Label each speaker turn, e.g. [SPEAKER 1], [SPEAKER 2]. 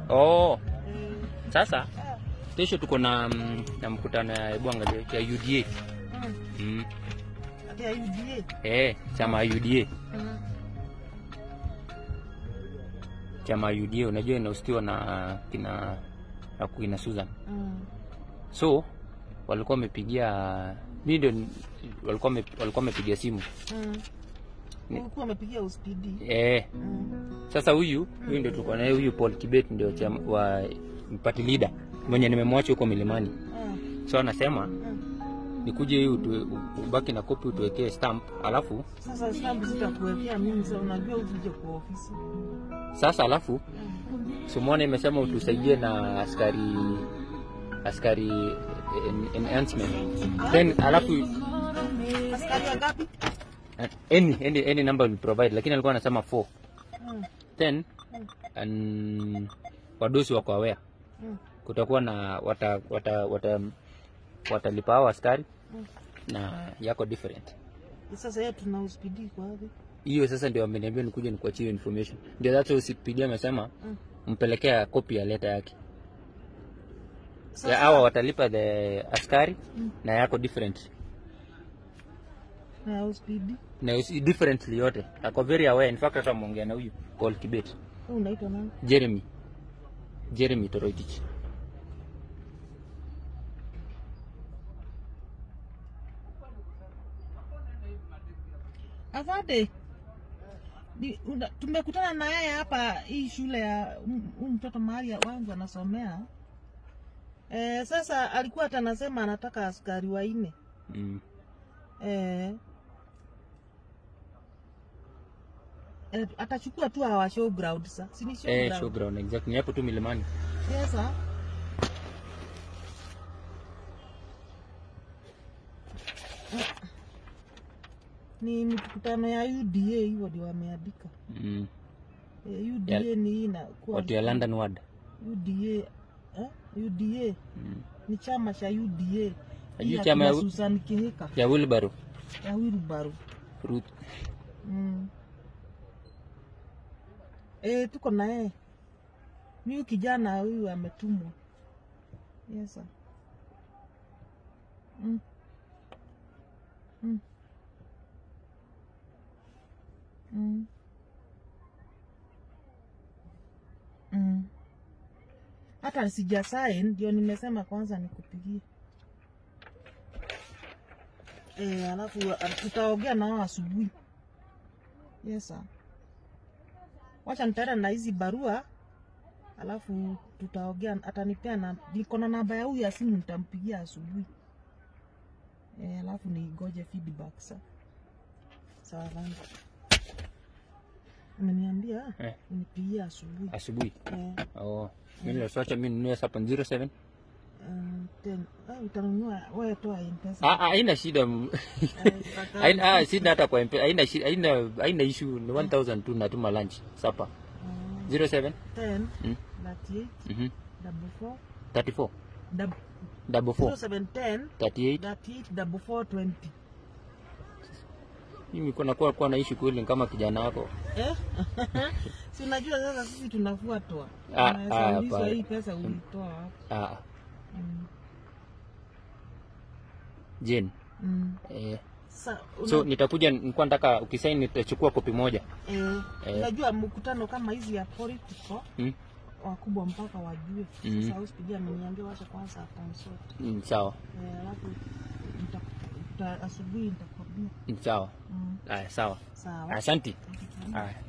[SPEAKER 1] Oh,
[SPEAKER 2] Eh,
[SPEAKER 1] sasa
[SPEAKER 2] eh,
[SPEAKER 1] kesho tuko na mm, na mkutano ya bwanga ya UDA.
[SPEAKER 2] mm.
[SPEAKER 1] Mm.
[SPEAKER 2] Ati ya UDA.
[SPEAKER 1] Eh, chama ya UDA.
[SPEAKER 2] Mm.
[SPEAKER 1] Chama ya UDA unajua inahusiwa na kina na kina Susan.
[SPEAKER 2] Mm.
[SPEAKER 1] So walikuwa wamepigia mimi ndio ni- walikuwa wame- walikuwa wamepigia simu.
[SPEAKER 2] Mm.
[SPEAKER 1] Ni-
[SPEAKER 2] Ulikuwa umepigia uspidi.
[SPEAKER 1] Eh,
[SPEAKER 2] Mm.
[SPEAKER 1] sasa huyu huyu ndio tulikuwa naye huyu Paul Kibet ndio chama wa party leader mwenye nimemwacha huko milimani.
[SPEAKER 2] Mm.
[SPEAKER 1] So anasema
[SPEAKER 2] Mm.
[SPEAKER 1] nikuje hii utue- ubaki na kopi utuwekee stamp, alafu
[SPEAKER 2] Sasa stamp sitakuwekea mimi, sasa unajua ukija kwa ofisi.
[SPEAKER 1] sasa alafu
[SPEAKER 2] Mm.
[SPEAKER 1] Sumone imesema utusaidie na askari askari en- enhancement then alafu
[SPEAKER 2] Askari wangapi?
[SPEAKER 1] any, any, any number will provide, lakini alikuwa anasema 4
[SPEAKER 2] Mm.
[SPEAKER 1] then um, wadosi wako aware
[SPEAKER 2] Mm.
[SPEAKER 1] kutakuwa na wata wata wata watalipa hao askari
[SPEAKER 2] Mm.
[SPEAKER 1] na yako different
[SPEAKER 2] Sasa yeye tuna uspidi kwa wapi?
[SPEAKER 1] hiyo sasa ndio ameniambia nikuje nikuachie information ndio that's why usipidia amesema
[SPEAKER 2] Mm.
[SPEAKER 1] mpelekea copy ya leta yake ya
[SPEAKER 2] Sasa-
[SPEAKER 1] hawa watalipa the askari
[SPEAKER 2] Mm.
[SPEAKER 1] na yako different
[SPEAKER 2] na uspidi.
[SPEAKER 1] na usi- differently yote ako very aware in fact hata ameongea na huyu Paul Kibet
[SPEAKER 2] Wewe unaitwa nani?
[SPEAKER 1] Jeremy Jeremy Toroitich
[SPEAKER 2] Afande. Ni, una, tumekutana na yeye hapa hii shule ya huyu mtoto mahali ya wangu anasomea. Eh, sasa alikuwa hata anasema anataka askari wanne.
[SPEAKER 1] mm.
[SPEAKER 2] Eh, eh, atachukua tu hawa showground sa. Si ni
[SPEAKER 1] eh,
[SPEAKER 2] showground?
[SPEAKER 1] showground exactly ni hapo tu milimani
[SPEAKER 2] Sasa ni mkutano ya UDA hivyo ndio wameandika.
[SPEAKER 1] mm.
[SPEAKER 2] Eh, UDA ni hii na kuwa
[SPEAKER 1] watu ya London ward
[SPEAKER 2] UDA eh? UDA
[SPEAKER 1] mm.
[SPEAKER 2] ni chama cha UDA.
[SPEAKER 1] Hii
[SPEAKER 2] Hii
[SPEAKER 1] chama
[SPEAKER 2] akina
[SPEAKER 1] ya-
[SPEAKER 2] Susan Kihika
[SPEAKER 1] ya Wilbaro
[SPEAKER 2] ya Wilbaru.
[SPEAKER 1] Ruth
[SPEAKER 2] Mm. Eh, tuko na yeye. Ni huyu kijana huyu ametumwa. Yes. sir. Mm. Mm. Mm. Mm. Hata sija sign ndio nimesema kwanza nikupigie. Eh, alafu ah, tutaongea nao asubuhi. Yes sir. Wacha nitaenda na hizi barua alafu tutaongea, atanipea na niko na namba ya huyu ya simu, nitampigia asubuhi e, alafu nigoje feedback sa sawa rangi ameniambia
[SPEAKER 1] Eh.
[SPEAKER 2] nipigie asubuhi
[SPEAKER 1] asubuhi
[SPEAKER 2] eh,
[SPEAKER 1] oh. mimi niliwacha mimi ninunue hapa 07
[SPEAKER 2] um, ten, ah, utanunua wewe toa mpesa
[SPEAKER 1] ah ah, haina shida m- haina ah, shida hata kwa mpesa haina shida haina haina issue ni 1000 tu natuma lunch sapa 07
[SPEAKER 2] ten
[SPEAKER 1] Mm.
[SPEAKER 2] thirty eight
[SPEAKER 1] mhm
[SPEAKER 2] double four
[SPEAKER 1] 34
[SPEAKER 2] double
[SPEAKER 1] double
[SPEAKER 2] zero
[SPEAKER 1] 4
[SPEAKER 2] seven ten
[SPEAKER 1] 38
[SPEAKER 2] thirty eight double four twenty
[SPEAKER 1] mimi kuna kwa kwa naishi kweli kama kijana wako
[SPEAKER 2] Eh? si unajua sasa sisi tunafuatwa
[SPEAKER 1] Ah,
[SPEAKER 2] Unaweza
[SPEAKER 1] ah,
[SPEAKER 2] ulizwa
[SPEAKER 1] pa-
[SPEAKER 2] hii pesa ulitoa wapi
[SPEAKER 1] ah
[SPEAKER 2] mm.
[SPEAKER 1] Jane
[SPEAKER 2] mm.
[SPEAKER 1] eh
[SPEAKER 2] Sa, una,
[SPEAKER 1] so nitakuja nilikuwa nataka ukisaini nitachukua kopi moja
[SPEAKER 2] eh,
[SPEAKER 1] eh.
[SPEAKER 2] unajua mkutano kama hizi ya political
[SPEAKER 1] mm?
[SPEAKER 2] wakubwa mpaka wajue
[SPEAKER 1] Mm.
[SPEAKER 2] sasa usipigia ameniambia wacha kwanza consult
[SPEAKER 1] Mm, sawa
[SPEAKER 2] eh, alafu nita- nita- asubuhi nitakwambia
[SPEAKER 1] Mm, sawa
[SPEAKER 2] mm.
[SPEAKER 1] aya sawa
[SPEAKER 2] sawa
[SPEAKER 1] asante aya